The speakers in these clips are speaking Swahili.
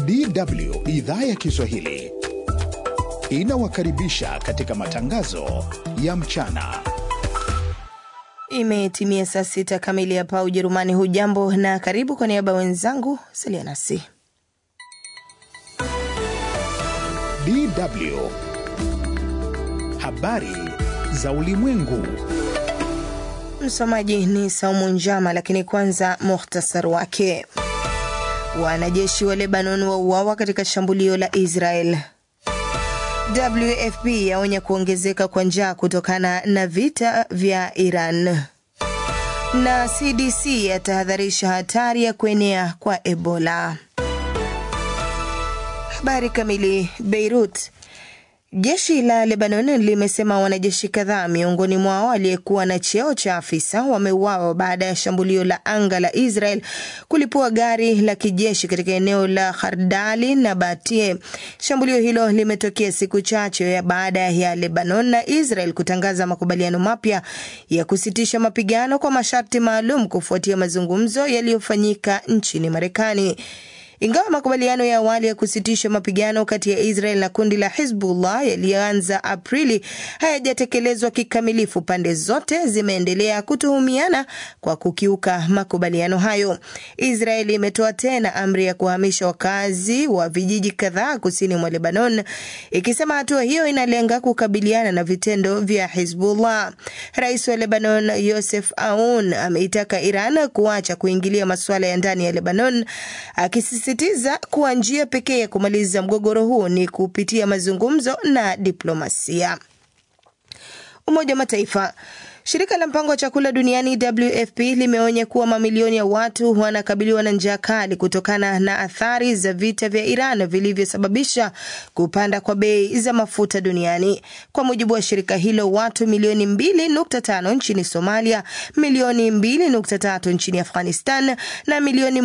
DW idhaa ya Kiswahili inawakaribisha katika matangazo ya mchana. Imetimia saa sita kamili hapa Ujerumani. Hujambo na karibu. Kwa niaba wenzangu, salia nasi. DW habari za ulimwengu. Msomaji ni Saumu Njama, lakini kwanza muhtasar wake. Wanajeshi wa Lebanon wauawa katika shambulio la Israel. WFP yaonya kuongezeka kwa njaa kutokana na vita vya Iran, na CDC yatahadharisha hatari ya kuenea kwa Ebola. Habari kamili. Beirut. Jeshi la Lebanon limesema wanajeshi kadhaa miongoni mwao aliyekuwa na cheo cha afisa wameuawa baada ya shambulio la anga la Israel kulipua gari la kijeshi katika eneo la Khardali na Batie. Shambulio hilo limetokea siku chache baada ya Lebanon na Israel kutangaza makubaliano mapya ya kusitisha mapigano kwa masharti maalum kufuatia mazungumzo yaliyofanyika nchini Marekani. Ingawa makubaliano ya awali ya kusitisha mapigano kati ya Israel na kundi la Hizbullah yaliyoanza Aprili hayajatekelezwa kikamilifu, pande zote zimeendelea kutuhumiana kwa kukiuka makubaliano hayo. Israel imetoa tena amri ya kuhamisha wakazi wa vijiji kadhaa kusini mwa Lebanon, ikisema hatua hiyo inalenga kukabiliana na vitendo vya Hizbullah. Rais wa Lebanon Yosef Aoun ameitaka Iran kuacha kuingilia masuala ya ndani ya Lebanon akisi sitiza kuwa njia pekee ya kumaliza mgogoro huu ni kupitia mazungumzo na diplomasia. Umoja wa Mataifa Shirika la mpango wa chakula duniani WFP limeonya kuwa mamilioni ya watu wanakabiliwa na njaa kali kutokana na athari za vita vya Iran vilivyosababisha kupanda kwa bei za mafuta duniani. Kwa mujibu wa shirika hilo, watu milioni 2.5 nchini Somalia, milioni 2.3 nchini Afghanistan na milioni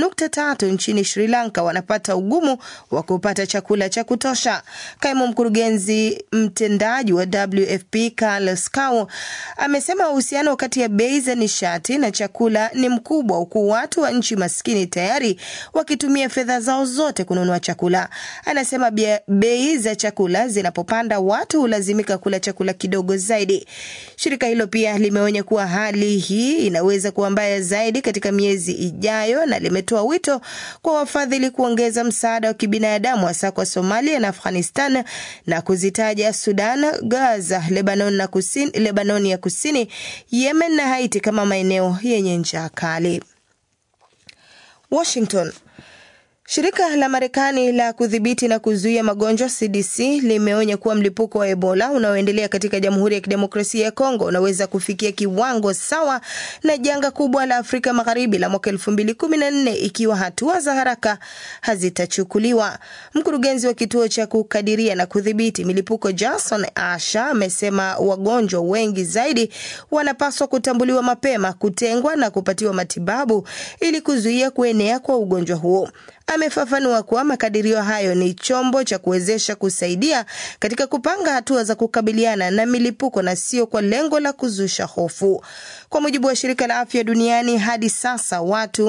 1.3 nchini Sri Lanka wanapata ugumu wa kupata chakula cha kutosha. Kaimu mkurugenzi mtendaji wa WFP Carlos Cow amesema uhusiano kati ya bei za nishati na chakula ni mkubwa, huku watu wa nchi maskini tayari wakitumia fedha zao zote kununua chakula. Anasema bei za chakula zinapopanda, watu hulazimika kula chakula kidogo zaidi. Shirika hilo pia limeonya kuwa hali hii inaweza kuwa mbaya zaidi katika miezi ijayo, na limetoa wito kwa wafadhili kuongeza msaada wa kibinadamu hasa kwa Somalia na Afghanistan na kuzitaja Sudan, Gaza, Lebanon na kusini, Lebanon ya kusini, Yemen na Haiti kama maeneo yenye njaa kali. Washington. Shirika la Marekani la kudhibiti na kuzuia magonjwa CDC limeonya kuwa mlipuko wa Ebola unaoendelea katika Jamhuri ya Kidemokrasia ya Kongo unaweza kufikia kiwango sawa na janga kubwa la Afrika Magharibi la mwaka 2014 ikiwa hatua za haraka hazitachukuliwa. Mkurugenzi wa kituo cha kukadiria na kudhibiti milipuko Jason Asha amesema wagonjwa wengi zaidi wanapaswa kutambuliwa mapema, kutengwa na kupatiwa matibabu ili kuzuia kuenea kwa ugonjwa huo. Amefafanua kuwa makadirio hayo ni chombo cha kuwezesha kusaidia katika kupanga hatua za kukabiliana na milipuko na sio kwa lengo la kuzusha hofu. Kwa mujibu wa shirika la afya duniani, hadi sasa watu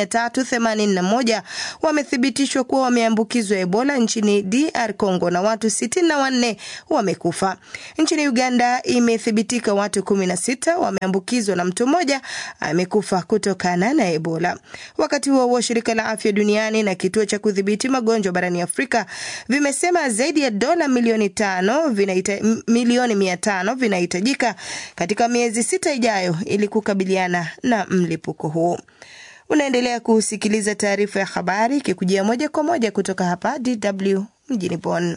381 wamethibitishwa kuwa wameambukizwa Ebola nchini DR Congo na watu 64 wamekufa. Nchini Uganda imethibitika watu 16 wameambukizwa na mtu mmoja amekufa kutokana na Ebola. Wakati huo huo, shirika la afya duniani na kituo cha kudhibiti magonjwa barani Afrika vimesema zaidi ya dola milioni tano vinaita, milioni mia tano vinahitajika katika miezi sita ijayo ili kukabiliana na mlipuko huo. Unaendelea kusikiliza taarifa ya habari ikikujia moja kwa moja kutoka hapa DW mjini Bonn.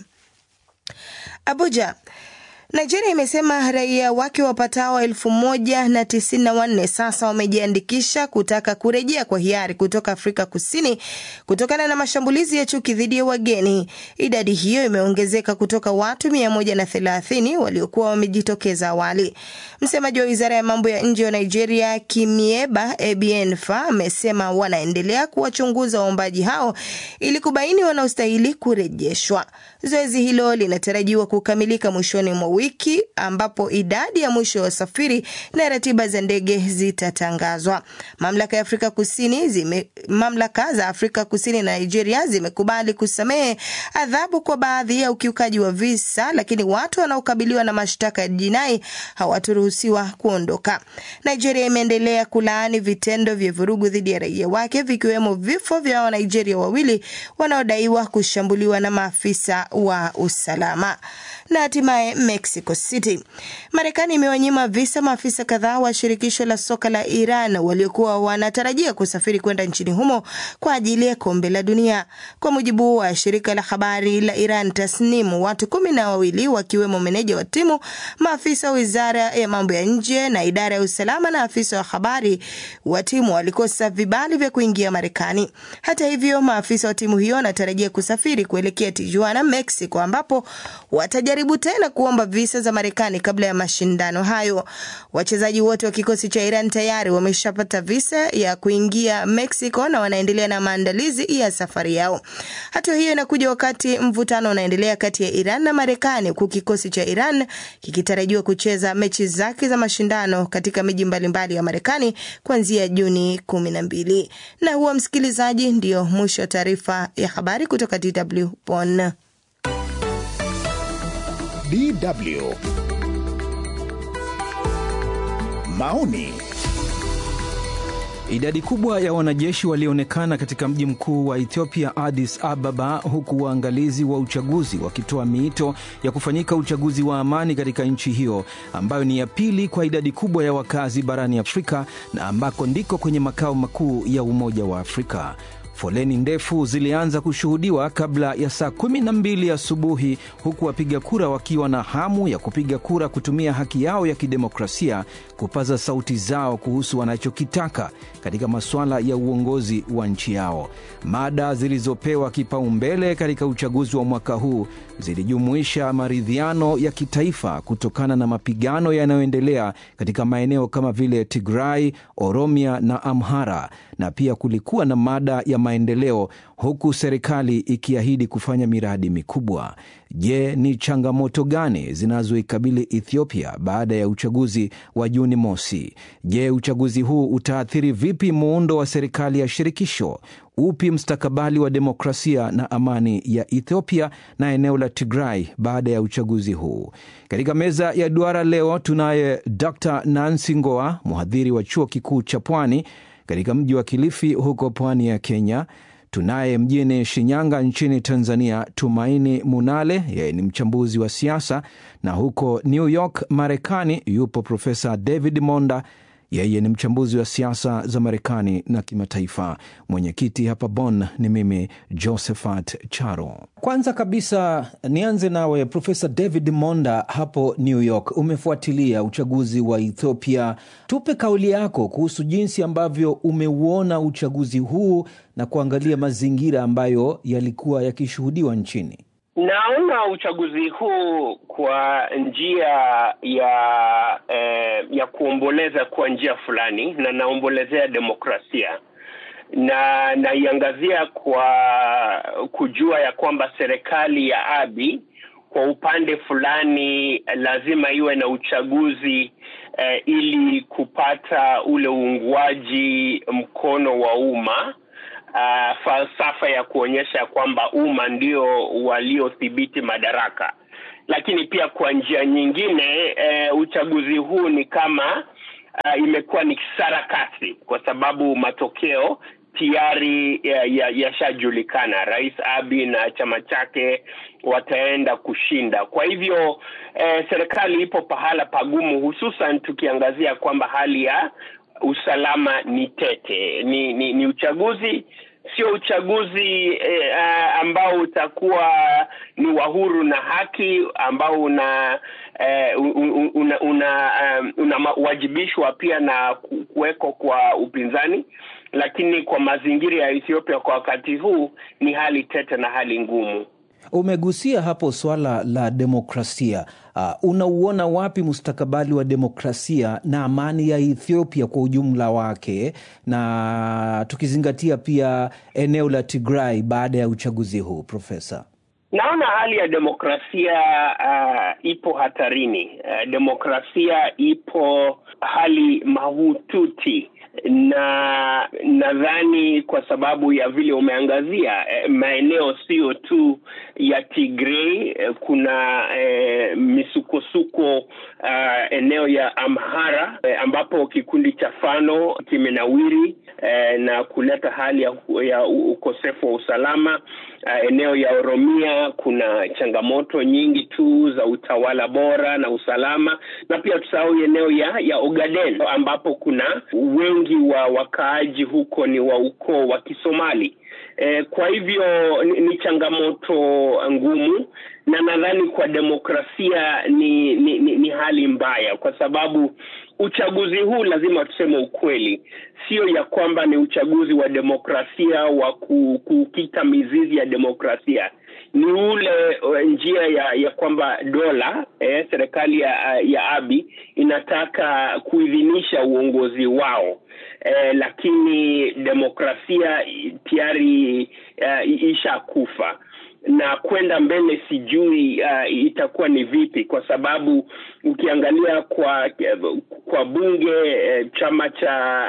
Abuja. Nigeria imesema raia wake wapatao elfu moja na tisini na wanne sasa wamejiandikisha kutaka kurejea kwa hiari kutoka Afrika Kusini kutokana na mashambulizi ya chuki dhidi ya wageni. Idadi hiyo imeongezeka kutoka watu mia moja na thelathini waliokuwa wamejitokeza awali. Msemaji wa wizara ya mambo ya nje wa Nigeria, Kimieba Ebienfa, amesema wanaendelea kuwachunguza waombaji hao ili kubaini wanaostahili kurejeshwa. Zoezi hilo linatarajiwa kukamilika mwishoni mwa wiki ambapo idadi ya mwisho ya wasafiri na ratiba za ndege zitatangazwa. Mamlaka ya Afrika Kusini zime, mamlaka za Afrika Kusini na Nigeria zimekubali kusamehe adhabu kwa baadhi ya ukiukaji wa visa, lakini watu wanaokabiliwa na mashtaka ya jinai hawaturuhusiwa kuondoka. Nigeria imeendelea kulaani vitendo vya vurugu dhidi ya raia wake vikiwemo vifo vya Wanigeria wawili wanaodaiwa kushambuliwa na maafisa wa usalama. Na hatimaye Mexico City, Marekani imewanyima visa maafisa kadhaa wa shirikisho la soka la Iran waliokuwa wanatarajia kusafiri kwenda nchini humo kwa ajili ya kombe la dunia. Kwa mujibu wa shirika la habari la Iran Tasnim, watu kumi na wawili wakiwemo meneja wa timu, maafisa wa wizara ya mambo ya nje na idara ya usalama na afisa wa habari wa timu walikosa vibali vya kuingia Marekani. Hata hivyo, maafisa wa timu hiyo wanatarajia kusafiri kuelekea Tijuana, Mexico, ambapo watajaribu tena kuomba visa za Marekani kabla ya mashindano hayo. Wachezaji wote wa kikosi cha Iran tayari wameshapata visa ya kuingia Mexico na wanaendelea na maandalizi ya safari yao. Hatua hiyo inakuja wakati mvutano unaendelea kati ya Iran na Marekani, huku kikosi cha Iran kikitarajiwa kucheza mechi zake za mashindano katika miji mbalimbali ya Marekani kuanzia Juni kumi na mbili. Na huwa msikilizaji, ndio mwisho wa taarifa ya habari kutoka DW Bonn. DW maoni Idadi kubwa ya wanajeshi walionekana katika mji mkuu wa Ethiopia, Addis Ababa, huku waangalizi wa uchaguzi wakitoa miito ya kufanyika uchaguzi wa amani katika nchi hiyo ambayo ni ya pili kwa idadi kubwa ya wakazi barani Afrika na ambako ndiko kwenye makao makuu ya Umoja wa Afrika. Foleni ndefu zilianza kushuhudiwa kabla ya saa kumi na mbili asubuhi huku wapiga kura wakiwa na hamu ya kupiga kura kutumia haki yao ya kidemokrasia kupaza sauti zao kuhusu wanachokitaka katika masuala ya uongozi wa nchi yao. Mada zilizopewa kipaumbele katika uchaguzi wa mwaka huu zilijumuisha maridhiano ya kitaifa kutokana na mapigano yanayoendelea katika maeneo kama vile Tigray, Oromia na Amhara, na pia kulikuwa na mada ya maendeleo, huku serikali ikiahidi kufanya miradi mikubwa. Je, ni changamoto gani zinazoikabili Ethiopia baada ya uchaguzi wa Juni mosi? Je, uchaguzi huu utaathiri vipi muundo wa serikali ya shirikisho? Upi mstakabali wa demokrasia na amani ya Ethiopia na eneo la Tigray baada ya uchaguzi huu? Katika meza ya duara leo tunaye Dr Nancy Ngoa, mhadhiri wa chuo kikuu cha Pwani katika mji wa Kilifi huko pwani ya Kenya. Tunaye mjini Shinyanga nchini Tanzania Tumaini Munale, yeye ni mchambuzi wa siasa, na huko New York Marekani yupo Profesa David Monda, yeye ni mchambuzi wa siasa za Marekani na kimataifa. Mwenyekiti hapa Bonn ni mimi Josephat Charo. Kwanza kabisa nianze nawe Profesa David Monda hapo New York, umefuatilia uchaguzi wa Ethiopia. Tupe kauli yako kuhusu jinsi ambavyo umeuona uchaguzi huu na kuangalia mazingira ambayo yalikuwa yakishuhudiwa nchini. Naona uchaguzi huu kwa njia ya eh, ya kuomboleza kwa njia fulani, na naombolezea demokrasia na naiangazia kwa kujua ya kwamba serikali ya Abiy kwa upande fulani lazima iwe na uchaguzi eh, ili kupata ule uungwaji mkono wa umma. Uh, falsafa ya kuonyesha kwamba umma ndio waliothibiti madaraka, lakini pia kwa njia nyingine uh, uchaguzi huu ni kama uh, imekuwa ni sarakasi kwa sababu matokeo tayari yashajulikana. Ya, ya Rais Abiy na chama chake wataenda kushinda. Kwa hivyo eh, serikali ipo pahala pagumu, hususan tukiangazia kwamba hali ya usalama ni tete. Ni, ni, ni uchaguzi sio uchaguzi eh, ambao utakuwa ni wa huru na haki ambao una eh, una unawajibishwa una, una pia na kuweko kwa upinzani, lakini kwa mazingira ya Ethiopia kwa wakati huu ni hali tete na hali ngumu. Umegusia hapo swala la demokrasia. Uh, unauona wapi mustakabali wa demokrasia na amani ya Ethiopia kwa ujumla wake, na tukizingatia pia eneo la Tigray baada ya uchaguzi huu, Profesa? Naona hali ya demokrasia uh, ipo hatarini. Uh, demokrasia ipo hali mahututi na nadhani kwa sababu ya vile umeangazia eh, maeneo sio tu ya Tigray eh, kuna eh, misukosuko uh, eneo ya Amhara eh, ambapo kikundi cha Fano kimenawiri eh, na kuleta hali ya, ya ukosefu wa usalama uh, eneo ya Oromia kuna changamoto nyingi tu za utawala bora na usalama, na pia tusahau eneo ya ya Ogaden ambapo kuna wengi wa wakaaji huko ni wa ukoo wa Kisomali. E, kwa hivyo ni, ni changamoto ngumu na nadhani kwa demokrasia ni, ni, ni, ni hali mbaya kwa sababu uchaguzi huu lazima tuseme ukweli, sio ya kwamba ni uchaguzi wa demokrasia wa kukita mizizi ya demokrasia ni ule njia ya ya kwamba dola eh, serikali ya, ya Abi inataka kuidhinisha uongozi wao eh, lakini demokrasia tayari uh, ishakufa na kwenda mbele sijui uh, itakuwa ni vipi, kwa sababu ukiangalia kwa kwa bunge eh, chama cha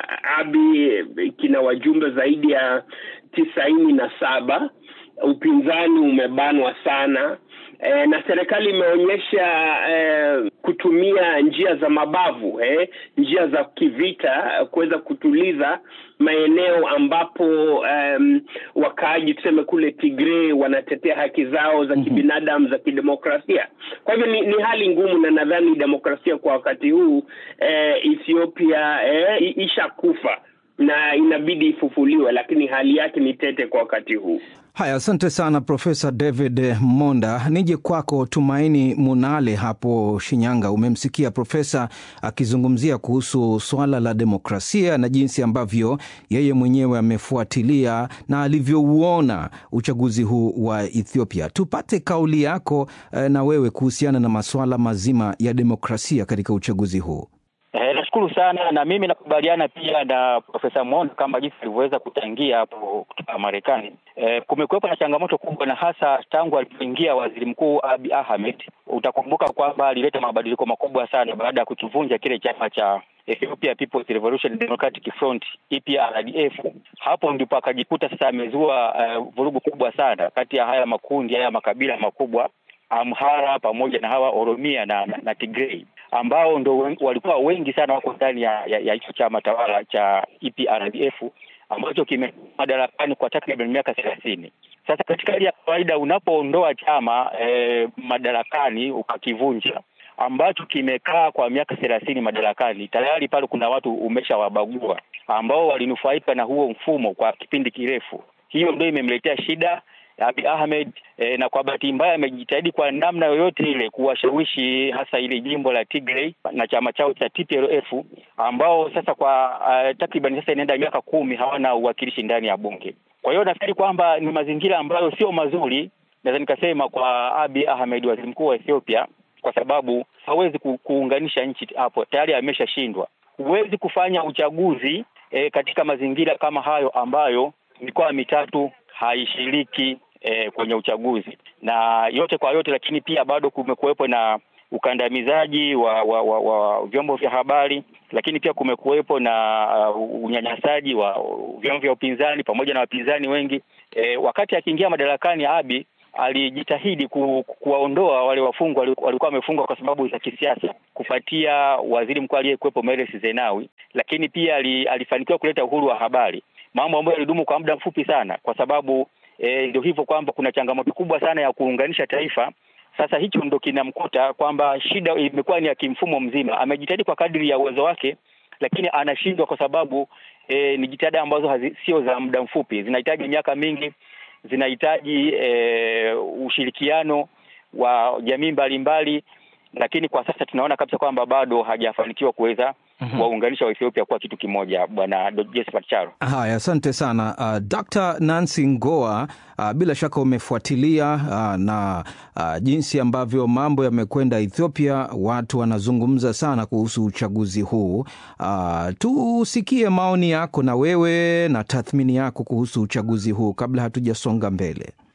Abi kina wajumbe zaidi ya tisaini na saba upinzani umebanwa sana e, na serikali imeonyesha e, kutumia njia za mabavu eh, njia za kivita kuweza kutuliza maeneo ambapo um, wakaaji tuseme kule Tigray wanatetea haki zao za kibinadamu za kidemokrasia. Kwa hivyo ni, ni hali ngumu, na nadhani demokrasia kwa wakati huu eh, Ethiopia eh, ishakufa na inabidi ifufuliwe, lakini hali yake ni tete kwa wakati huu. Haya, asante sana Profesa David Monda. Nije kwako Tumaini Munale hapo Shinyanga. Umemsikia profesa akizungumzia kuhusu swala la demokrasia na jinsi ambavyo yeye mwenyewe amefuatilia na alivyouona uchaguzi huu wa Ethiopia. Tupate kauli yako eh, na wewe kuhusiana na masuala mazima ya demokrasia katika uchaguzi huu. Eh, nashukuru sana na mimi nakubaliana pia na Profesa Monda kama jinsi alivyoweza kuchangia hapo kutoka Marekani. Eh, kumekuwepo na changamoto kubwa na hasa tangu alipoingia Waziri Mkuu Abiy Ahmed. Utakumbuka kwamba alileta mabadiliko makubwa sana baada ya kukivunja kile chama cha Ethiopia People's Revolution Democratic Front EPRDF. Hapo ndipo akajikuta sasa amezua uh, vurugu kubwa sana kati ya haya makundi haya makabila makubwa Amhara pamoja na hawa Oromia na, na, na Tigray ambao ndo walikuwa wengi sana wako ndani ya hicho ya, ya chama tawala cha EPRDF ambacho kime madarakani kwa takriban miaka thelathini. Sasa katika hali ya kawaida unapoondoa chama eh, madarakani ukakivunja ambacho kimekaa kwa miaka thelathini madarakani, tayari pale kuna watu umeshawabagua ambao walinufaika na huo mfumo kwa kipindi kirefu. Hiyo ndio imemletea shida Abiy Ahmed eh, na kwa bahati mbaya amejitahidi kwa namna yoyote ile kuwashawishi hasa ile jimbo la Tigray na chama chao cha TPLF ambao sasa kwa uh, takriban sasa inaenda miaka kumi hawana uwakilishi ndani ya bunge. Kwa hiyo nafikiri kwamba ni mazingira ambayo sio mazuri, naweza nikasema kwa Abiy Ahmed, waziri mkuu wa Ethiopia, kwa sababu hawezi ku, kuunganisha nchi hapo, tayari ameshashindwa. Huwezi kufanya uchaguzi eh, katika mazingira kama hayo ambayo mikoa mitatu haishiriki E, kwenye uchaguzi na yote kwa yote, lakini pia bado kumekuwepo na ukandamizaji wa, wa, wa, wa vyombo vya habari, lakini pia kumekuwepo na uh, unyanyasaji wa vyombo vya upinzani pamoja na wapinzani wengi. E, wakati akiingia madarakani Abiy alijitahidi ku, kuwaondoa wale wafungwa walikuwa wamefungwa kwa sababu za kisiasa kufuatia waziri mkuu aliyekuwepo Meles Zenawi, lakini pia alifanikiwa kuleta uhuru wa habari, mambo ambayo yalidumu kwa muda mfupi sana, kwa sababu E, ndio hivyo kwamba kuna changamoto kubwa sana ya kuunganisha taifa. Sasa hicho ndo kinamkuta kwamba shida imekuwa ni ya kimfumo mzima. Amejitahidi kwa kadri ya uwezo wake, lakini anashindwa kwa sababu e, ni jitihada ambazo sio za muda mfupi, zinahitaji miaka mingi, zinahitaji e, ushirikiano wa jamii mbalimbali, lakini kwa sasa tunaona kabisa kwamba bado hajafanikiwa kuweza Mm-hmm. waunganisha wa Ethiopia kuwa kitu kimoja, Bwana Josephat Charo. Haya, asante sana uh, Dr. Nancy Ngoa, uh, bila shaka umefuatilia uh, na uh, jinsi ambavyo mambo yamekwenda Ethiopia. Watu wanazungumza sana kuhusu uchaguzi huu. Uh, tusikie maoni yako na wewe na tathmini yako kuhusu uchaguzi huu kabla hatujasonga mbele.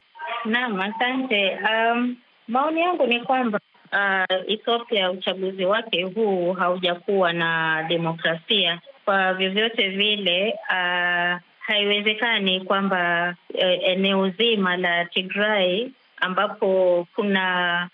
Naam, asante. Um, maoni yangu ni kwamba uh, Ethiopia uchaguzi wake huu haujakuwa na demokrasia kwa vyovyote vile. Uh, haiwezekani kwamba uh, eneo zima la Tigray ambapo kuna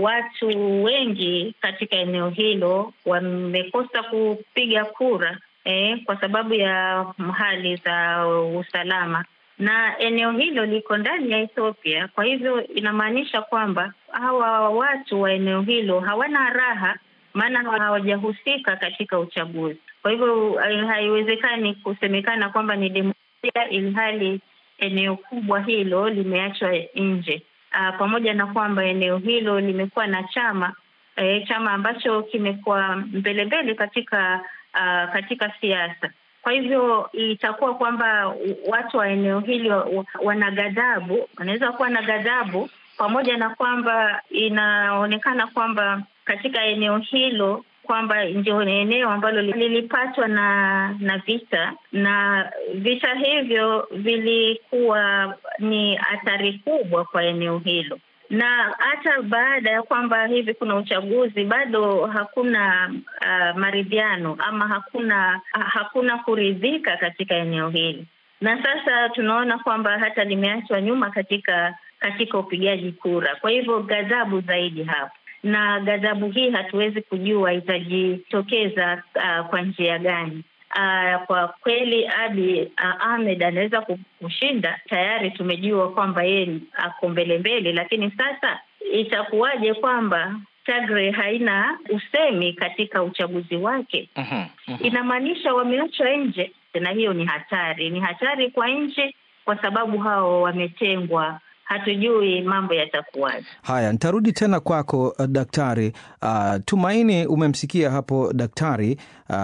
watu wengi katika eneo hilo wamekosa kupiga kura eh, kwa sababu ya hali za usalama na eneo hilo liko ndani ya Ethiopia. Kwa hivyo inamaanisha kwamba hawa watu wa eneo hilo hawana raha, maana hawajahusika katika uchaguzi. Kwa hivyo haiwezekani kusemekana kwamba ni demokrasia ilhali eneo kubwa hilo limeachwa nje. Uh, pamoja na kwamba eneo hilo limekuwa na chama eh, chama ambacho kimekuwa mbele mbele katika uh, katika siasa. Kwa hivyo itakuwa kwamba watu wa eneo hili wana ghadhabu, wanaweza kuwa na ghadhabu, pamoja na kwamba inaonekana kwamba katika eneo hilo kwamba ndio eneo ambalo lilipatwa na na vita na vita hivyo vilikuwa ni athari kubwa kwa eneo hilo na hata baada ya kwamba hivi kuna uchaguzi bado hakuna uh, maridhiano ama hakuna hakuna kuridhika katika eneo hili, na sasa tunaona kwamba hata limeachwa nyuma katika katika upigaji kura. Kwa hivyo ghadhabu zaidi hapo, na ghadhabu hii hatuwezi kujua itajitokeza uh, kwa njia gani. Uh, kwa kweli Abiy uh, Ahmed anaweza kushinda. Tayari tumejua kwamba yeye ako mbele mbele, lakini sasa itakuwaje kwamba Tigray haina usemi katika uchaguzi wake? Mhm, mhm. Inamaanisha wameachwa nje, na hiyo ni hatari, ni hatari kwa nchi, kwa sababu hao wametengwa. Hatujui mambo yatakuwaje. Haya, nitarudi tena kwako uh, daktari. Uh, Tumaini, umemsikia hapo daktari uh,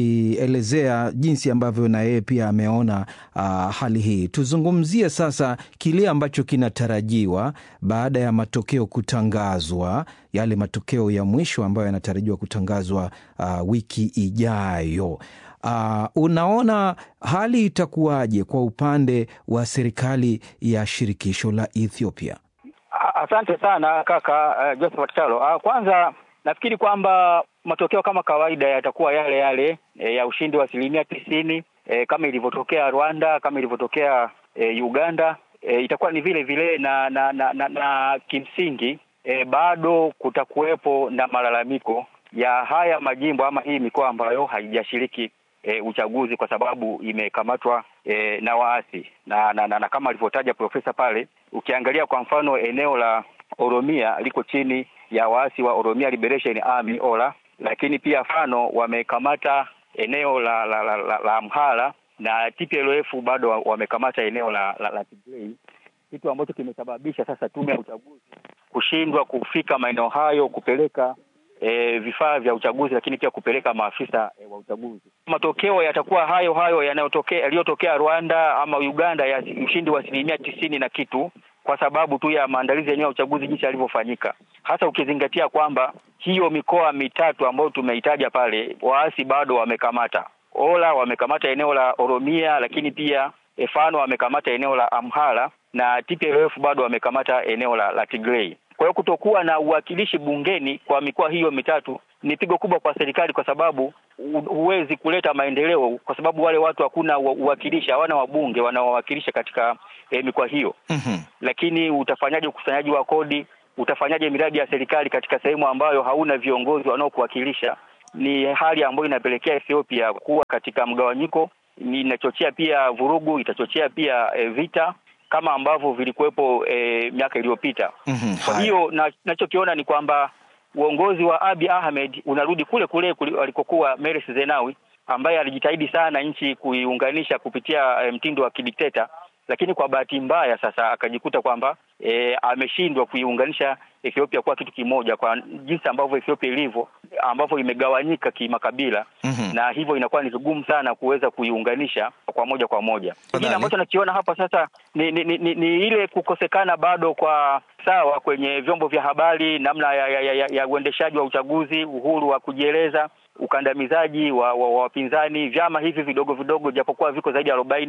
akielezea jinsi ambavyo na yeye pia ameona uh, hali hii. Tuzungumzie sasa kile ambacho kinatarajiwa baada ya matokeo kutangazwa, yale matokeo ya mwisho ambayo yanatarajiwa kutangazwa uh, wiki ijayo. Uh, unaona hali itakuwaje kwa upande wa serikali ya shirikisho la Ethiopia? A- Asante sana kaka uh, Josephat Chalo. Uh, kwanza nafikiri kwamba matokeo kama kawaida yatakuwa yale yale e, ya ushindi wa asilimia tisini e, kama ilivyotokea Rwanda, kama ilivyotokea e, Uganda e, itakuwa ni vile vile na na na, na, na kimsingi e, bado kutakuwepo na malalamiko ya haya majimbo ama hii mikoa ambayo haijashiriki e, uchaguzi kwa sababu imekamatwa e, na waasi na, na, na, na kama alivyotaja profesa pale, ukiangalia kwa mfano eneo la Oromia liko chini ya waasi wa Oromia Liberation Army OLA, lakini pia Fano wamekamata eneo la la, la, la, la Amhara na TPLF bado wa- wamekamata eneo la, la, la Tigray, kitu ambacho kimesababisha sasa tume ya uchaguzi kushindwa kufika maeneo hayo kupeleka e, vifaa vya uchaguzi, lakini pia kupeleka maafisa e, wa uchaguzi. Matokeo yatakuwa hayo hayo yanayotokea yaliyotokea Rwanda ama Uganda ya ushindi wa asilimia tisini na kitu, kwa sababu tu ya maandalizi yenyewe ya uchaguzi jinsi yalivyofanyika, hasa ukizingatia kwamba hiyo mikoa mitatu ambayo tumeitaja pale, waasi bado wamekamata. Ola wamekamata eneo la Oromia, lakini pia Efano wamekamata eneo la Amhara na TPLF bado wamekamata eneo la, la Tigray. Kwa hiyo kutokuwa na uwakilishi bungeni kwa mikoa hiyo mitatu ni pigo kubwa kwa serikali, kwa sababu hu- huwezi kuleta maendeleo, kwa sababu wale watu hakuna uwa- uwakilishi, hawana wabunge wanaowakilisha katika eh, mikoa hiyo. Mhm. Lakini utafanyaje ukusanyaji wa kodi? Utafanyaje miradi ya serikali katika sehemu ambayo hauna viongozi wanaokuwakilisha? Ni hali ambayo inapelekea Ethiopia kuwa katika mgawanyiko, ni inachochea pia vurugu, itachochea pia eh, vita kama ambavyo vilikuwepo eh, miaka iliyopita. Mhm. Kwa Haya. hiyo na- nachokiona ni kwamba uongozi wa Abiy Ahmed unarudi kule kule kuli- alikokuwa Meles Zenawi ambaye alijitahidi sana nchi kuiunganisha kupitia eh, mtindo wa kidikteta, lakini kwa bahati mbaya sasa akajikuta kwamba e, ameshindwa kuiunganisha Ethiopia kuwa kitu kimoja, kwa jinsi ambavyo Ethiopia ilivyo, ambavyo imegawanyika kimakabila Mhm. na hivyo inakuwa ni vigumu sana kuweza kuiunganisha kwa moja kwa moja. Kingine Tafadhali. ambacho nakiona hapa sasa ni, ni, ni, ni, ni ile kukosekana bado kwa sawa kwenye vyombo vya habari, namna ya, ya, ya, ya uendeshaji wa uchaguzi, uhuru wa kujieleza, ukandamizaji wa wa- wa wapinzani, vyama hivi vidogo vidogo, japokuwa viko zaidi ya arobaini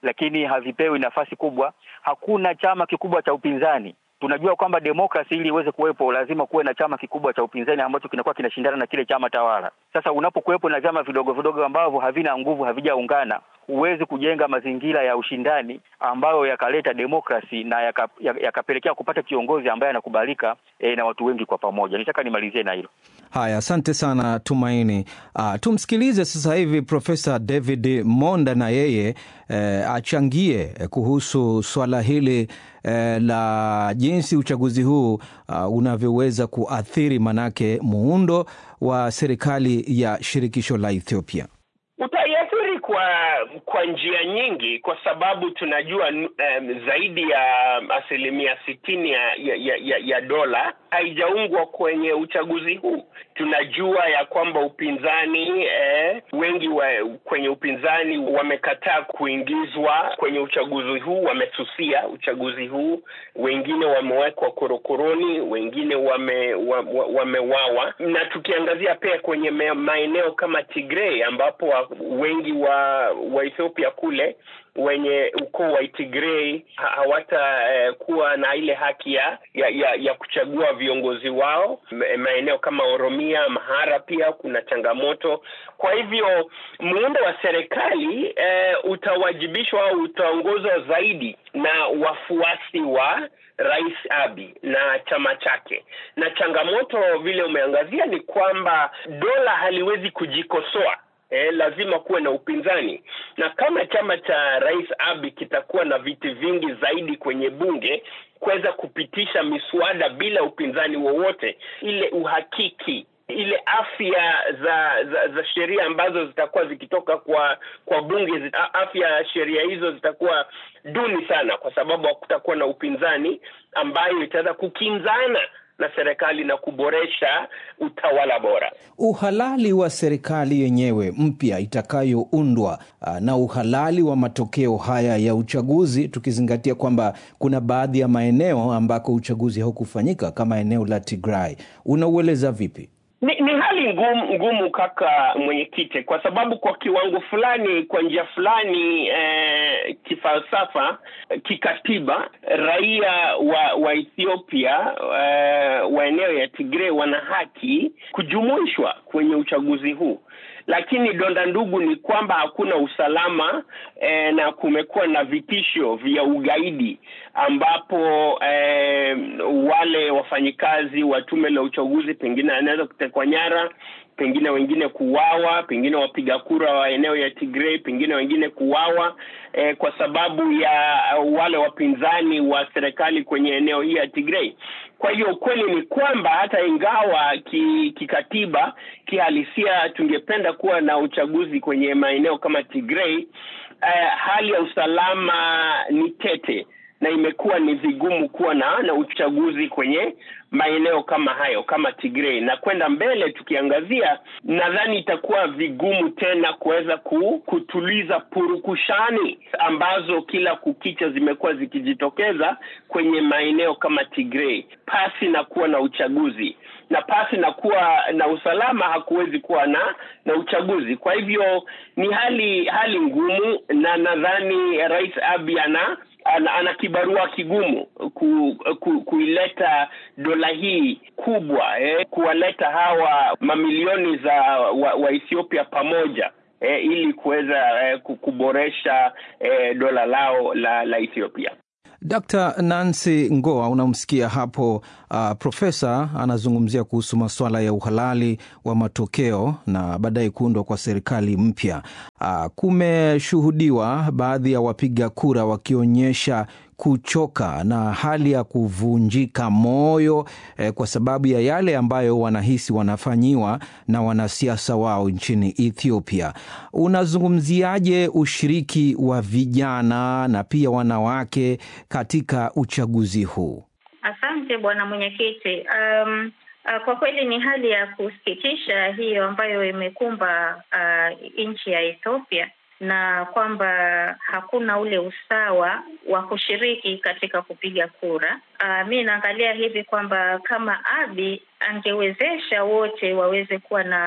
lakini havipewi nafasi kubwa. Hakuna chama kikubwa cha upinzani. Tunajua kwamba demokrasi ili iweze kuwepo lazima kuwe na chama kikubwa cha upinzani ambacho kinakuwa kinashindana na kile chama tawala. Sasa unapokuwepo na vyama vidogo vidogo ambavyo havina nguvu, havijaungana, huwezi kujenga mazingira ya ushindani ambayo yakaleta demokrasi na yakapelekea yaka kupata kiongozi ambaye anakubalika e, na watu wengi kwa pamoja. Nitaka nimalizie na hilo. Haya, asante sana Tumaini. Uh, tumsikilize sasa hivi Profesa David Monda na yeye eh, achangie kuhusu swala hili eh, la jinsi uchaguzi huu uh, unavyoweza kuathiri manake muundo wa serikali ya shirikisho la Ethiopia. Utaiathiri kwa kwa njia nyingi, kwa sababu tunajua um, zaidi ya asilimia sitini ya, ya, ya, ya dola haijaungwa kwenye uchaguzi huu. Tunajua ya kwamba upinzani eh, wengi wa, kwenye upinzani wamekataa kuingizwa kwenye uchaguzi huu, wamesusia uchaguzi huu. Wengine wamewekwa korokoroni, wengine wame, wamewawa. Na tukiangazia pia kwenye maeneo kama Tigray ambapo wengi wa wa Ethiopia kule wenye ukoo wa Tigray hawatakuwa eh, na ile haki ya, ya, ya kuchagua viongozi wao. Maeneo kama Oromia, Amhara pia kuna changamoto. Kwa hivyo muundo wa serikali eh, utawajibishwa au utaongozwa zaidi na wafuasi wa Rais Abiy na chama chake, na changamoto vile umeangazia ni kwamba dola haliwezi kujikosoa. Eh, lazima kuwe na upinzani, na kama chama cha Rais Abiy kitakuwa na viti vingi zaidi kwenye bunge kuweza kupitisha miswada bila upinzani wowote, ile uhakiki ile afya za za, za sheria ambazo zitakuwa zikitoka kwa kwa bunge zita, afya ya sheria hizo zitakuwa duni sana, kwa sababu hakutakuwa na upinzani ambayo itaweza kukinzana na serikali na kuboresha utawala bora. Uhalali wa serikali yenyewe mpya itakayoundwa na uhalali wa matokeo haya ya uchaguzi, tukizingatia kwamba kuna baadhi ya maeneo ambako uchaguzi haukufanyika kama eneo la Tigray, unaueleza vipi? Ni, ni hali ngumu, ngumu kaka mwenyekiti, kwa sababu kwa kiwango fulani, kwa njia fulani eh, kifalsafa, kikatiba, raia wa wa Ethiopia eh, wa eneo ya Tigray wana haki kujumuishwa kwenye uchaguzi huu lakini donda ndugu ni kwamba hakuna usalama eh, na kumekuwa na vitisho vya ugaidi ambapo eh, wale wafanyikazi wa tume la uchaguzi pengine anaweza kutekwa nyara pengine wengine kuwawa, pengine wapiga kura wa eneo ya Tigray, pengine wengine kuwawa eh, kwa sababu ya wale wapinzani wa serikali kwenye eneo hii ya Tigray. Kwa hiyo ukweli ni kwamba hata ingawa ki, kikatiba kihalisia tungependa kuwa na uchaguzi kwenye maeneo kama Tigray, eh, hali ya usalama ni tete na imekuwa ni vigumu kuwa na na uchaguzi kwenye maeneo kama hayo kama Tigray, na kwenda mbele tukiangazia, nadhani itakuwa vigumu tena kuweza kutuliza purukushani ambazo kila kukicha zimekuwa zikijitokeza kwenye maeneo kama Tigray, pasi na kuwa na uchaguzi na pasi na kuwa na usalama hakuwezi kuwa na na uchaguzi. Kwa hivyo ni hali hali ngumu, na nadhani Rais Abiy ana ana, ana kibarua kigumu ku, ku, kuileta dola hii kubwa eh, kuwaleta hawa mamilioni za wa, wa Ethiopia pamoja eh, ili kuweza eh, kuboresha eh, dola lao la, la Ethiopia. Dr. Nancy Ngoa, unamsikia hapo uh, profesa anazungumzia kuhusu masuala ya uhalali wa matokeo na baadaye kuundwa kwa serikali mpya. Uh, kumeshuhudiwa baadhi ya wapiga kura wakionyesha kuchoka na hali ya kuvunjika moyo eh, kwa sababu ya yale ambayo wanahisi wanafanyiwa na wanasiasa wao nchini Ethiopia. Unazungumziaje ushiriki wa vijana na pia wanawake katika uchaguzi huu? Asante bwana mwenyekiti. Um, uh, kwa kweli ni hali ya kusikitisha hiyo ambayo imekumba uh, nchi ya Ethiopia na kwamba hakuna ule usawa wa kushiriki katika kupiga kura. Uh, mi naangalia hivi kwamba kama Abiy angewezesha wote waweze kuwa na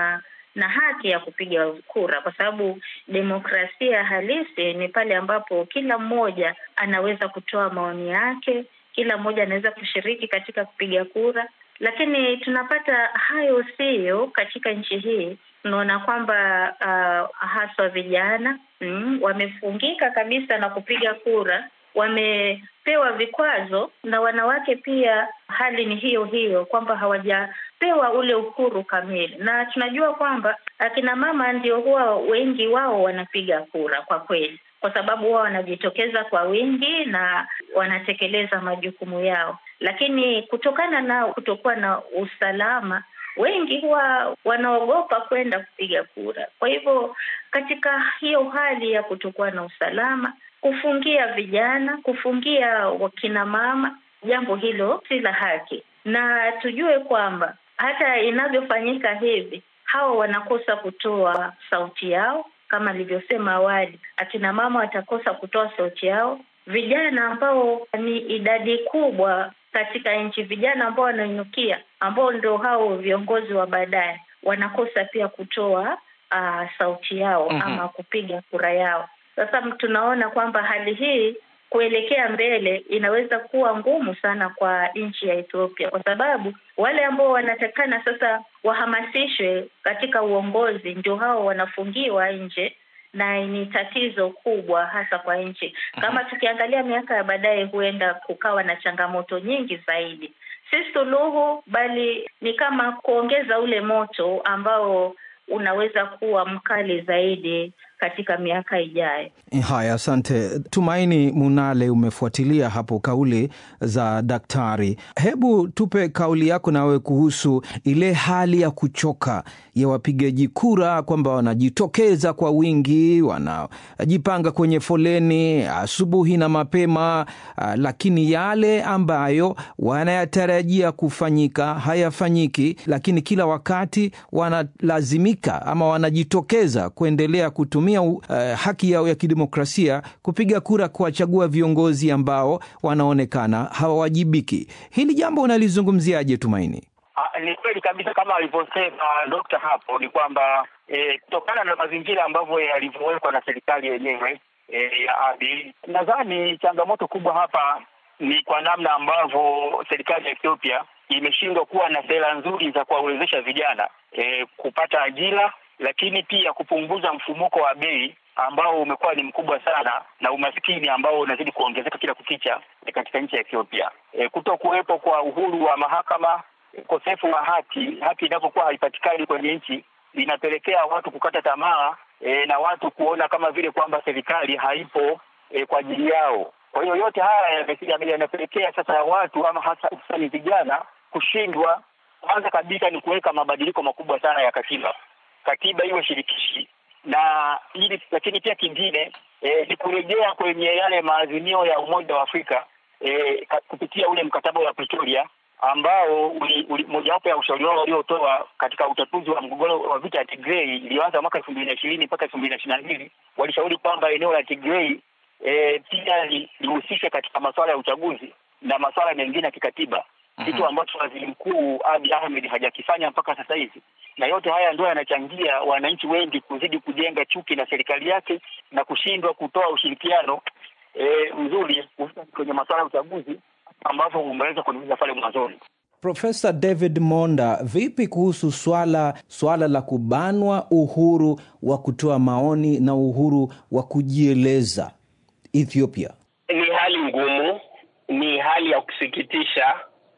na haki ya kupiga kura, kwa sababu demokrasia halisi ni pale ambapo kila mmoja anaweza kutoa maoni yake, kila mmoja anaweza kushiriki katika kupiga kura, lakini tunapata hayo siyo katika nchi hii. Tunaona kwamba uh, haswa vijana mm, wamefungika kabisa na kupiga kura, wamepewa vikwazo, na wanawake pia hali ni hiyo hiyo, kwamba hawajapewa ule uhuru kamili, na tunajua kwamba akina mama ndio huwa wengi wao wanapiga kura kwa kweli kwa sababu wao wanajitokeza kwa wingi na wanatekeleza majukumu yao, lakini kutokana na kutokuwa na usalama, wengi huwa wanaogopa kwenda kupiga kura. Kwa hivyo katika hiyo hali ya kutokuwa na usalama, kufungia vijana, kufungia wakina mama, jambo hilo si la haki, na tujue kwamba hata inavyofanyika hivi, hawa wanakosa kutoa sauti yao kama nilivyosema awali, akina mama watakosa kutoa sauti yao. Vijana ambao ni idadi kubwa katika nchi, vijana ambao wanainukia, ambao ndio hao viongozi wa baadaye, wanakosa pia kutoa uh, sauti yao mm -hmm. ama kupiga kura yao. Sasa tunaona kwamba hali hii kuelekea mbele inaweza kuwa ngumu sana kwa nchi ya Ethiopia, kwa sababu wale ambao wanatakana sasa wahamasishwe katika uongozi ndio hao wanafungiwa nje, na ni tatizo kubwa hasa kwa nchi. Kama tukiangalia miaka ya baadaye, huenda kukawa na changamoto nyingi zaidi, si suluhu, bali ni kama kuongeza ule moto ambao unaweza kuwa mkali zaidi katika miaka ijayo. Haya, asante Tumaini Munale, umefuatilia hapo kauli za daktari. Hebu tupe kauli yako nawe kuhusu ile hali ya kuchoka ya wapigaji kura, kwamba wanajitokeza kwa wingi, wanajipanga kwenye foleni asubuhi na mapema, lakini yale ambayo wanayatarajia kufanyika hayafanyiki, lakini kila wakati wanalazimika ama wanajitokeza kuendelea kutumia uh, haki yao ya kidemokrasia kupiga kura kuwachagua viongozi ambao wanaonekana hawawajibiki. Hili jambo unalizungumziaje, Tumaini? Ah, ni kweli kabisa kama alivyosema dokta hapo, ni kwamba eh, kutokana na mazingira ambavyo yalivyowekwa na serikali yenyewe eh, ya Abiy, nadhani changamoto kubwa hapa ni kwa namna ambavyo serikali ya Ethiopia imeshindwa kuwa na sera nzuri za kuwawezesha vijana eh, kupata ajira lakini pia kupunguza mfumuko wa bei ambao umekuwa ni mkubwa sana na umaskini ambao unazidi kuongezeka kila kukicha katika nchi ya Ethiopia. E, kuto kuwepo kwa uhuru wa mahakama, ukosefu wa haki, haki inapokuwa haipatikani kwenye nchi inapelekea watu kukata tamaa e, na watu kuona kama vile kwamba serikali haipo e, kwa ajili yao. Kwa hiyo yote haya yanapelekea sasa watu ama hasa hususani vijana kushindwa. Kwanza kabisa ni kuweka mabadiliko makubwa sana ya katiba katiba iwe shirikishi na ili, lakini pia kingine e, ni kurejea kwenye yale maazimio ya Umoja wa Afrika e, kupitia ule mkataba wa Pretoria ambao mojawapo ya ushauri wao waliotoa katika utatuzi wa mgogoro wa vita ya Tigray iliyoanza mwaka elfu mbili na ishirini mpaka elfu mbili na ishirini na mbili walishauri kwamba eneo la Tigray e, pia lihusishe katika masuala ya uchaguzi na masuala mengine ya kikatiba kitu ambacho waziri mkuu Abiy Ahmed hajakifanya mpaka sasa hivi, na yote haya ndio yanachangia wananchi wengi kuzidi kujenga chuki na serikali yake na kushindwa kutoa ushirikiano e, mzuri kwenye masuala ya uchaguzi ambavyo umeweza kuniuliza pale mwanzoni. Profesa David Monda, vipi kuhusu swala swala la kubanwa uhuru wa kutoa maoni na uhuru wa kujieleza Ethiopia? Ni hali ngumu, ni hali ya kusikitisha.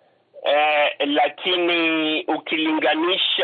Eh, lakini ukilinganisha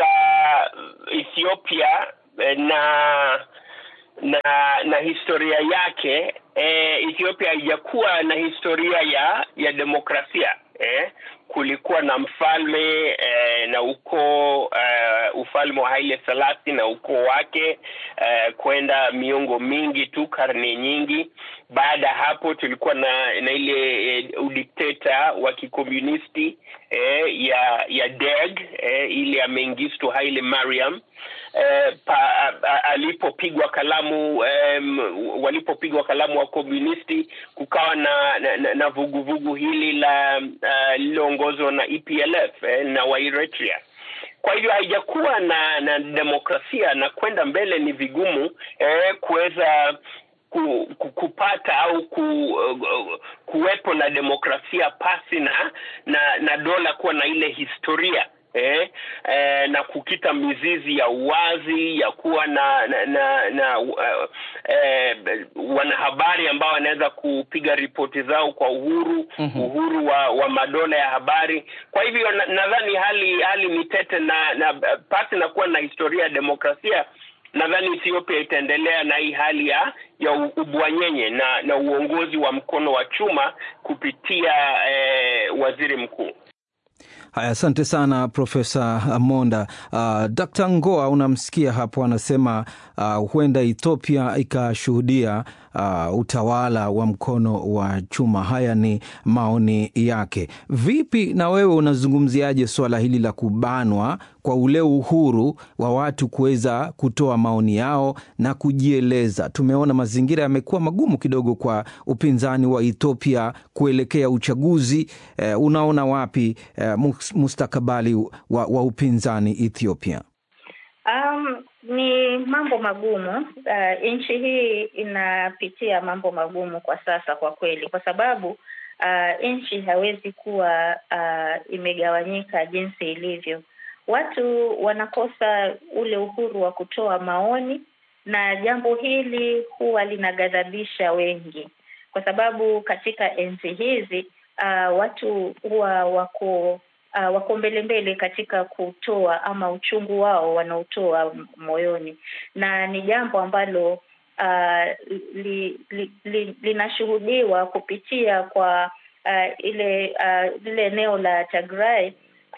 Ethiopia eh, na na na historia yake eh, Ethiopia haijakuwa na historia ya ya demokrasia eh, kulikuwa na mfalme eh, na ukoo uh, ufalme wa Haile Selassie na ukoo wake uh, kwenda miongo mingi tu, karne nyingi. Baada ya hapo tulikuwa na na ile eh, udikteta wa kikomunisti eh, ya ya Derg eh, ile ya Mengistu Haile Mariam eh, alipopigwa kalamu eh, walipopigwa kalamu wa komunisti, kukawa na na, na vuguvugu vugu hili la uh, lililoongozwa na EPLF eh, na wa Eritrea kwa hivyo haijakuwa na na demokrasia na kwenda mbele ni vigumu eh, kuweza ku, ku, kupata au ku, uh, kuwepo na demokrasia pasi na na, na dola kuwa na ile historia eh, eh, na kukita mizizi ya uwazi ya kuwa na na, na, na uh, eh, wanahabari ambao wanaweza kupiga ripoti zao kwa uhuru mm-hmm. uhuru wa, wa madola ya habari kwa hivyo nadhani na hali hali ni tete na, na pasi na kuwa na historia ya demokrasia nadhani Ethiopia itaendelea na hii hali ya ya ubwanyenye na na uongozi wa mkono wa chuma kupitia eh, waziri mkuu. Haya, asante sana Profesa Monda. Uh, Dkt. Ngoa unamsikia hapo anasema uh, huenda Ethiopia ikashuhudia uh, utawala wa mkono wa chuma. Haya ni maoni yake. Vipi na wewe unazungumziaje suala hili la kubanwa kwa ule uhuru wa watu kuweza kutoa maoni yao na kujieleza? Tumeona mazingira yamekuwa magumu kidogo kwa upinzani wa Ethiopia kuelekea uchaguzi. Eh, unaona wapi eh, mustakabali wa, wa upinzani Ethiopia? Um, ni mambo magumu. Uh, nchi hii inapitia mambo magumu kwa sasa kwa kweli, kwa sababu uh, nchi hawezi kuwa uh, imegawanyika jinsi ilivyo. Watu wanakosa ule uhuru wa kutoa maoni, na jambo hili huwa linaghadhabisha wengi, kwa sababu katika enzi hizi uh, watu huwa wako Uh, wako mbele mbele katika kutoa ama uchungu wao wanaotoa moyoni, na ni jambo ambalo uh, li, li, li, linashuhudiwa kupitia kwa uh, ile uh, lile eneo la Tigray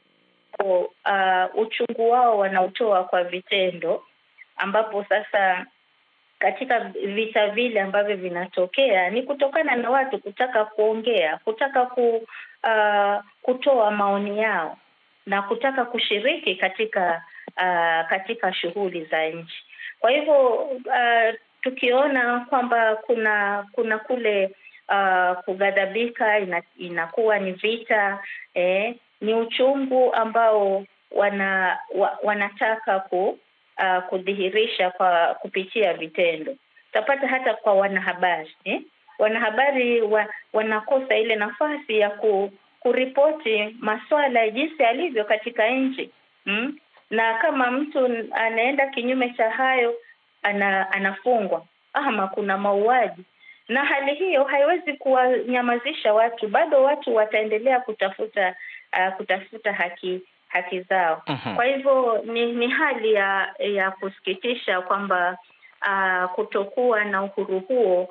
uh, uchungu wao wanaotoa kwa vitendo, ambapo sasa katika vita vile ambavyo vinatokea ni kutokana na watu kutaka kuongea, kutaka ku, uh, kutoa maoni yao na kutaka kushiriki katika uh, katika shughuli za nchi. Kwa hivyo uh, tukiona kwamba kuna kuna kule uh, kughadhabika ina, inakuwa ni vita eh, ni uchungu ambao wana wa, wanataka ku Uh, kudhihirisha kwa kupitia vitendo. Utapata hata kwa wanahabari eh? Wanahabari wa, wanakosa ile nafasi ya ku, kuripoti masuala ya jinsi alivyo katika nchi hmm? Na kama mtu anaenda kinyume cha hayo ana, anafungwa ama kuna mauaji, na hali hiyo haiwezi kuwanyamazisha watu. Bado watu wataendelea kutafuta uh, kutafuta haki haki zao. uh-huh. Kwa hivyo ni ni hali ya ya kusikitisha kwamba uh, kutokuwa na uhuru huo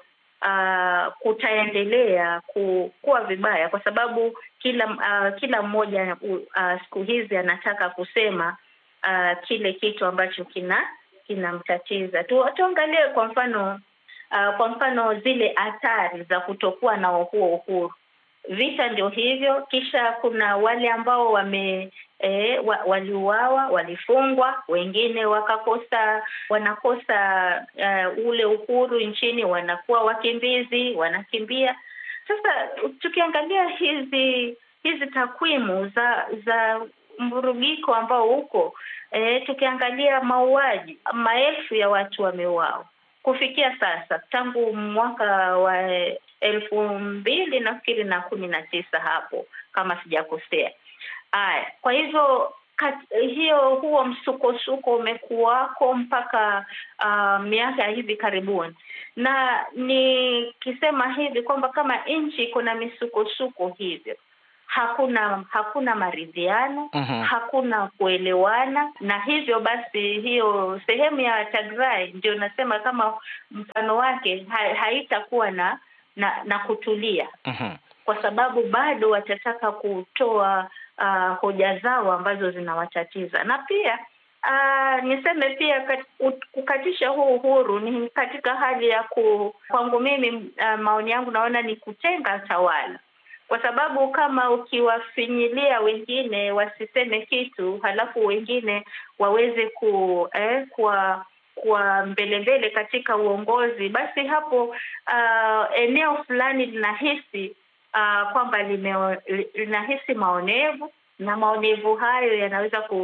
uh, kutaendelea ku, kuwa vibaya kwa sababu kila uh, kila mmoja uh, siku hizi anataka kusema uh, kile kitu ambacho kina kinamtatiza. Tu, tuangalie kwa mfano uh, kwa mfano zile athari za kutokuwa na huo uhuru vita ndio hivyo. Kisha kuna wale ambao wame e, wa, waliuawa, walifungwa, wengine wakakosa wanakosa uh, ule uhuru nchini, wanakuwa wakimbizi, wanakimbia. Sasa tukiangalia hizi hizi takwimu za za mvurugiko ambao uko e, tukiangalia mauaji, maelfu ya watu wameuawa kufikia sasa tangu mwaka wa elfu mbili nafikiri na kumi na tisa hapo kama sijakosea. Aya, kwa hivyo kat, hiyo huo msukosuko umekuwako mpaka uh, miaka ya hivi karibuni, na nikisema hivi kwamba kama nchi kuna misukosuko hivyo hakuna hakuna maridhiano uh-huh. hakuna kuelewana, na hivyo basi hiyo sehemu ya Tigray ndio nasema kama mfano wake ha, haitakuwa na na na kutulia uh-huh. kwa sababu bado watataka kutoa uh, hoja zao ambazo zinawatatiza na pia uh, niseme pia kat, kukatisha huu uhuru ni katika hali ya ku, kwangu mimi uh, maoni yangu naona ni kutenga tawala kwa sababu kama ukiwafinyilia wengine wasiseme kitu halafu wengine waweze ku eh, kwa kwa mbele mbele katika uongozi, basi hapo uh, eneo fulani linahisi uh, kwamba linahisi maonevu na maonevu hayo yanaweza ku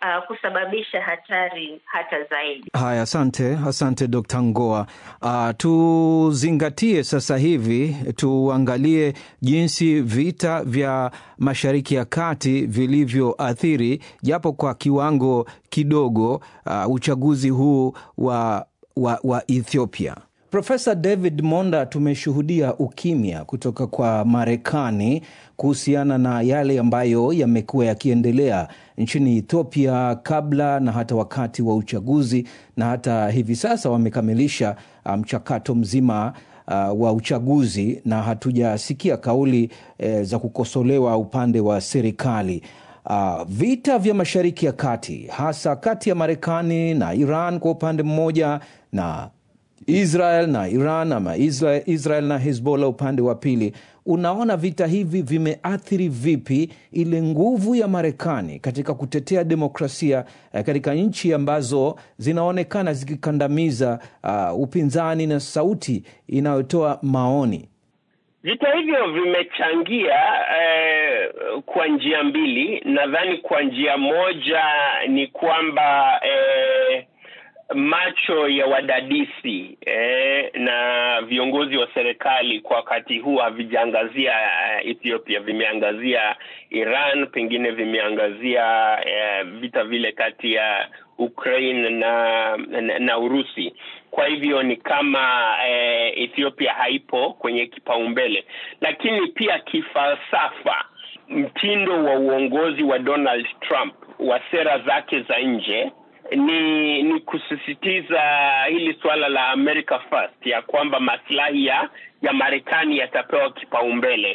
uh, kusababisha hatari hata zaidi. Haya, asante, asante Dr. Ngoa. Uh, tuzingatie sasa hivi, tuangalie jinsi vita vya Mashariki ya Kati vilivyoathiri japo kwa kiwango kidogo uh, uchaguzi huu wa, wa, wa Ethiopia. Profesa David Monda, tumeshuhudia ukimya kutoka kwa Marekani kuhusiana na yale ambayo yamekuwa yakiendelea nchini Ethiopia kabla na hata wakati wa uchaguzi, na hata hivi sasa wamekamilisha mchakato um, mzima uh, wa uchaguzi na hatujasikia kauli eh, za kukosolewa upande wa serikali. Uh, vita vya Mashariki ya Kati hasa kati ya Marekani na Iran kwa upande mmoja na Israel na Iran ama Israel, Israel na Hezbollah upande wa pili. Unaona vita hivi vimeathiri vipi ile nguvu ya Marekani katika kutetea demokrasia eh, katika nchi ambazo zinaonekana zikikandamiza uh, upinzani na sauti inayotoa maoni? Vita hivyo vimechangia eh, kwa njia mbili. Nadhani kwa njia moja ni kwamba eh, macho ya wadadisi eh, na viongozi wa serikali kwa wakati huu havijaangazia uh, Ethiopia, vimeangazia Iran, pengine vimeangazia eh, vita vile kati ya Ukraine na, na, na Urusi. Kwa hivyo ni kama eh, Ethiopia haipo kwenye kipaumbele, lakini pia kifalsafa, mtindo wa uongozi wa Donald Trump wa sera zake za nje ni ni kusisitiza hili suala la America First, ya kwamba maslahi ya ya Marekani yatapewa kipaumbele.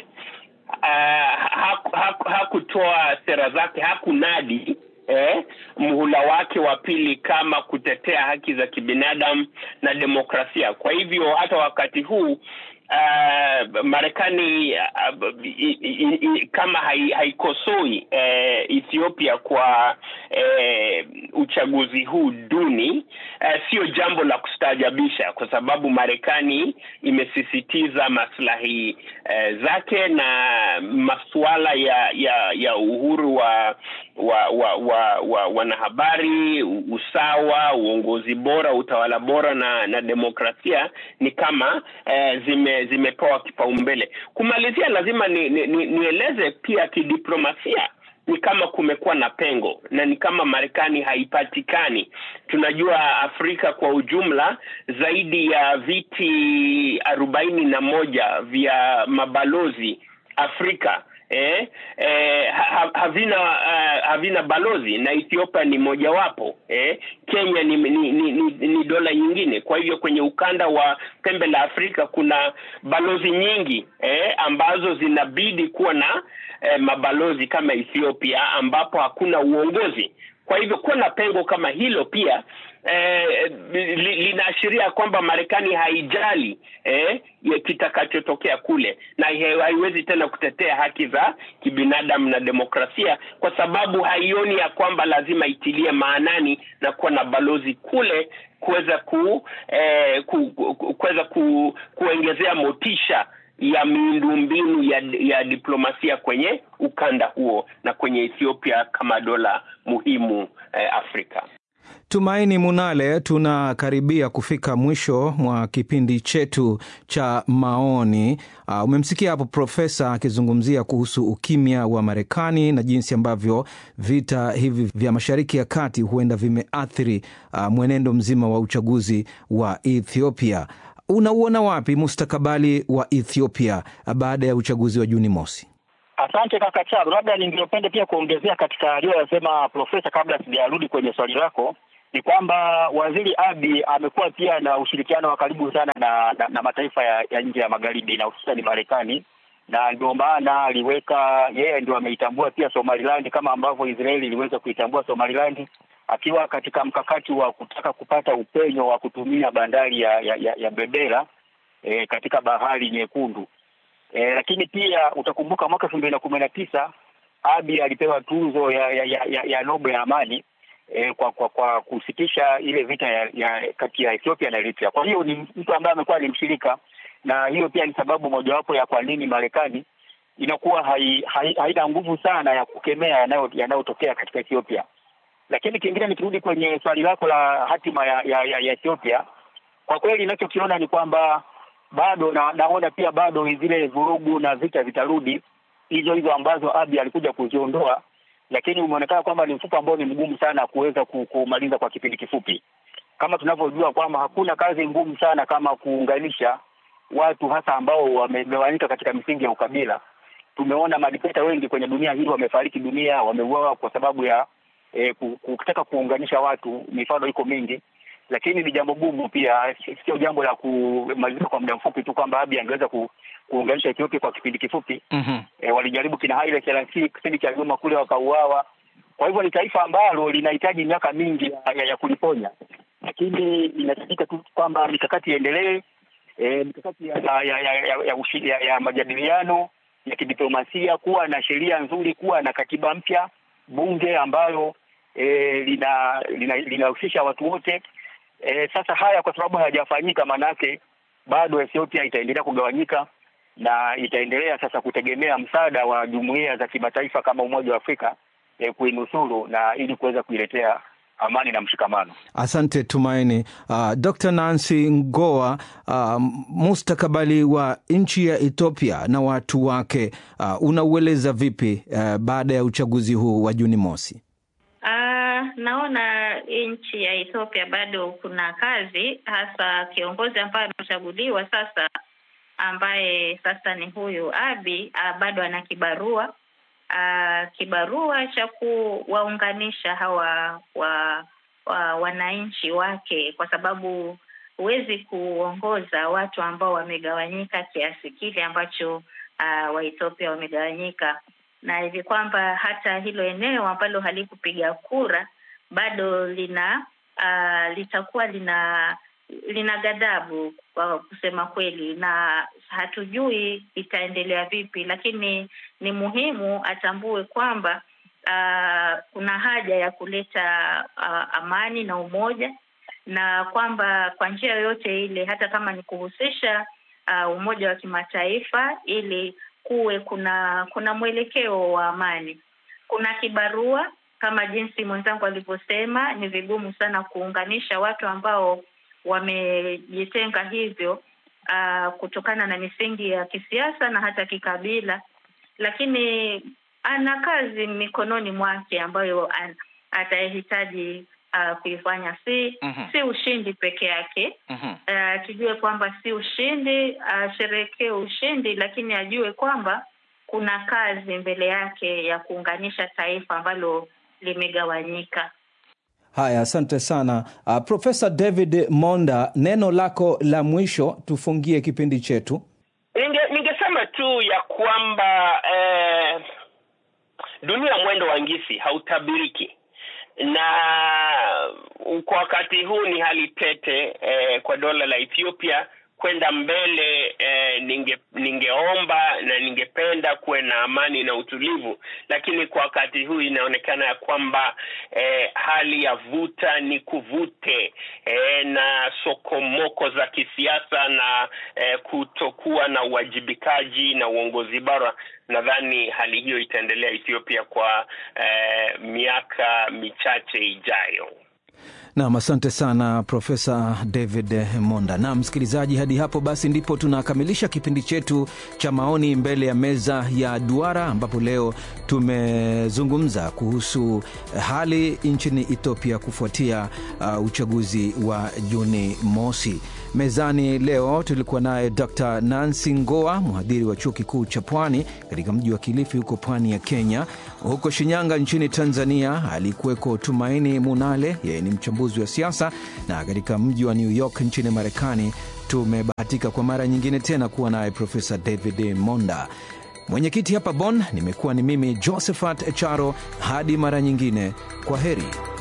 Uh, hakutoa haku, haku sera zake hakunadi eh, mhula wake wa pili kama kutetea haki za kibinadamu na demokrasia. Kwa hivyo hata wakati huu Uh, Marekani uh, i, i, i, kama haikosoi hai uh, Ethiopia kwa uh, uchaguzi huu duni uh, sio jambo la kustaajabisha kwa sababu Marekani imesisitiza maslahi uh, zake na masuala ya ya ya uhuru wa wa wa, wa, wa wanahabari, usawa, uongozi bora, utawala bora na na demokrasia ni kama uh, zime zimepewa kipaumbele. Kumalizia, lazima ni, ni, ni, nieleze pia kidiplomasia ni kama kumekuwa na pengo na ni kama Marekani haipatikani. Tunajua Afrika kwa ujumla zaidi ya viti arobaini na moja vya mabalozi Afrika eh, eh, ha, havina uh, havina balozi na Ethiopia ni mojawapo eh. Kenya ni, ni, ni, ni, ni dola nyingine. Kwa hivyo kwenye ukanda wa pembe la Afrika kuna balozi nyingi eh, ambazo zinabidi kuwa na eh, mabalozi kama Ethiopia ambapo hakuna uongozi. Kwa hivyo kuwa na pengo kama hilo pia eh, li, linaashiria kwamba Marekani haijali eh, kitakachotokea kule na haiwezi tena kutetea haki za kibinadamu na demokrasia kwa sababu haioni ya kwamba lazima itilie maanani na kuwa na balozi kule kuweza ku, eh, ku, ku, kuweza ku, kuongezea motisha ya miundombinu ya, ya diplomasia kwenye ukanda huo na kwenye Ethiopia kama dola muhimu eh, Afrika. Tumaini Munale, tunakaribia kufika mwisho mwa kipindi chetu cha maoni. Uh, umemsikia hapo profesa akizungumzia kuhusu ukimya wa Marekani na jinsi ambavyo vita hivi vya Mashariki ya Kati huenda vimeathiri uh, mwenendo mzima wa uchaguzi wa Ethiopia. Unauona wapi mustakabali wa Ethiopia baada ya uchaguzi wa Juni mosi? Asante kaka Chalo, labda ningependa pia kuongezea katika aliyoyasema profesa, kabla sijarudi kwenye swali lako, ni kwamba waziri Abi amekuwa pia na ushirikiano wa karibu sana na, na, na mataifa ya, ya nje ya magharibi na hususani Marekani, na ndio maana aliweka yeye ndio ameitambua pia Somaliland kama ambavyo Israeli iliweza kuitambua Somaliland akiwa katika mkakati wa kutaka kupata upenyo wa kutumia bandari ya ya, ya, ya Berbera e, katika bahari Nyekundu. E, lakini pia utakumbuka mwaka elfu mbili na kumi na tisa Abi alipewa tuzo ya ya, ya, ya, ya Nobel ya amani e, kwa, kwa kwa kusitisha ile vita ya, ya kati ya Ethiopia na Eritrea. Kwa hiyo ni mtu ambaye amekuwa ni mshirika, na hiyo pia ni sababu mojawapo ya kwa nini Marekani inakuwa hai, hai, haina nguvu sana ya kukemea yanayotokea katika Ethiopia. Lakini kingine nikirudi kwenye swali lako la hatima ya, ya, ya, ya Ethiopia, kwa kweli ninachokiona ni kwamba bado na, naona pia bado zile vurugu na vita vitarudi hizo hizo ambazo Abiy alikuja kuziondoa, lakini umeonekana kwamba ni mfuko ambao ni mgumu sana kuweza kumaliza kwa kipindi kifupi, kama tunavyojua kwamba hakuna kazi ngumu sana kama kuunganisha watu hasa ambao wamegawanyika katika misingi ya ukabila. Tumeona madikteta wengi kwenye dunia hii wamefariki dunia, wameuawa kwa sababu ya eh, kutaka kuunganisha watu. Mifano iko mingi, lakini ni jambo gumu pia, sio jambo la kumaliza kwa muda mfupi tu kwamba Abiy angeweza ku, kuunganisha Ethiopia kwa kipindi kifupi. mm -hmm. E, walijaribu kina Haile Selassie kipindi cha nyuma kule wakauawa. Kwa hivyo ni taifa ambalo linahitaji miaka mingi ya, ya, ya kuliponya, lakini inahitajika tu kwamba mikakati iendelee, e, mikakati ya, ya, ya, ya, ya, ya, ya, ya majadiliano ya kidiplomasia, kuwa na sheria nzuri, kuwa na katiba mpya, bunge ambayo e, lina linahusisha lina watu wote. E, sasa haya kwa sababu hayajafanyika, manake bado Ethiopia itaendelea kugawanyika na itaendelea sasa kutegemea msaada wa jumuiya za kimataifa kama Umoja wa Afrika e, kuinusuru na ili kuweza kuiletea amani na mshikamano. Asante Tumaini. Uh, Dr. Nancy Ngoa, uh, mustakabali wa nchi ya Ethiopia na watu wake uh, unaueleza vipi uh, baada ya uchaguzi huu wa Juni mosi? Uh, naona nchi ya Ethiopia bado kuna kazi, hasa kiongozi ambaye amechaguliwa sasa, ambaye sasa ni huyu Abiy uh, bado ana kibarua uh, kibarua cha kuwaunganisha hawa wa, wa wananchi wake, kwa sababu huwezi kuongoza watu ambao wamegawanyika kiasi kile ambacho uh, Waethiopia wamegawanyika na hivi kwamba hata hilo eneo ambalo halikupiga kura bado lina uh, litakuwa lina lina ghadhabu kwa kusema kweli, na hatujui itaendelea vipi, lakini ni muhimu atambue kwamba uh, kuna haja ya kuleta uh, amani na umoja, na kwamba kwa njia yoyote ile, hata kama ni kuhusisha uh, umoja wa kimataifa ili kuwe kuna kuna mwelekeo wa amani. Kuna kibarua kama jinsi mwenzangu alivyosema, ni vigumu sana kuunganisha watu ambao wamejitenga hivyo uh, kutokana na misingi ya kisiasa na hata kikabila, lakini ana kazi mikononi mwake ambayo atahitaji uh, kuifanya. Si mm -hmm. si ushindi peke yake mm -hmm. uh, tujue kwamba si ushindi, asherekee uh, ushindi, lakini ajue kwamba kuna kazi mbele yake ya kuunganisha taifa ambalo limegawanyika. Haya, asante sana uh, Profesa David Monda, neno lako la mwisho tufungie kipindi chetu. Ninge, ningesema tu ya kwamba eh, dunia mwendo wa ngisi hautabiriki na kwa wakati huu ni hali tete eh, kwa dola la Ethiopia kwenda mbele eh, ninge ningeomba na ningependa kuwe na amani na utulivu, lakini kwa wakati huu inaonekana ya kwamba eh, hali ya vuta ni kuvute eh, na sokomoko za kisiasa na eh, kutokuwa na uwajibikaji na uongozi bora. Nadhani hali hiyo itaendelea Ethiopia kwa eh, miaka michache ijayo. Nam, asante sana Profesa David Monda. Na msikilizaji, hadi hapo basi ndipo tunakamilisha kipindi chetu cha maoni mbele ya meza ya duara, ambapo leo tumezungumza kuhusu hali nchini Ethiopia kufuatia uh, uchaguzi wa Juni mosi. Mezani leo tulikuwa naye Dr Nancy Ngoa, mhadhiri wa chuo kikuu cha Pwani katika mji wa Kilifi huko pwani ya Kenya. Huko Shinyanga nchini Tanzania alikuweko Tumaini Munale, yeye ni mchambuzi wa siasa, na katika mji wa New York nchini Marekani tumebahatika kwa mara nyingine tena kuwa naye Profesa David Monda. Mwenyekiti hapa Bonn nimekuwa ni mimi Josephat Charo. Hadi mara nyingine, kwa heri.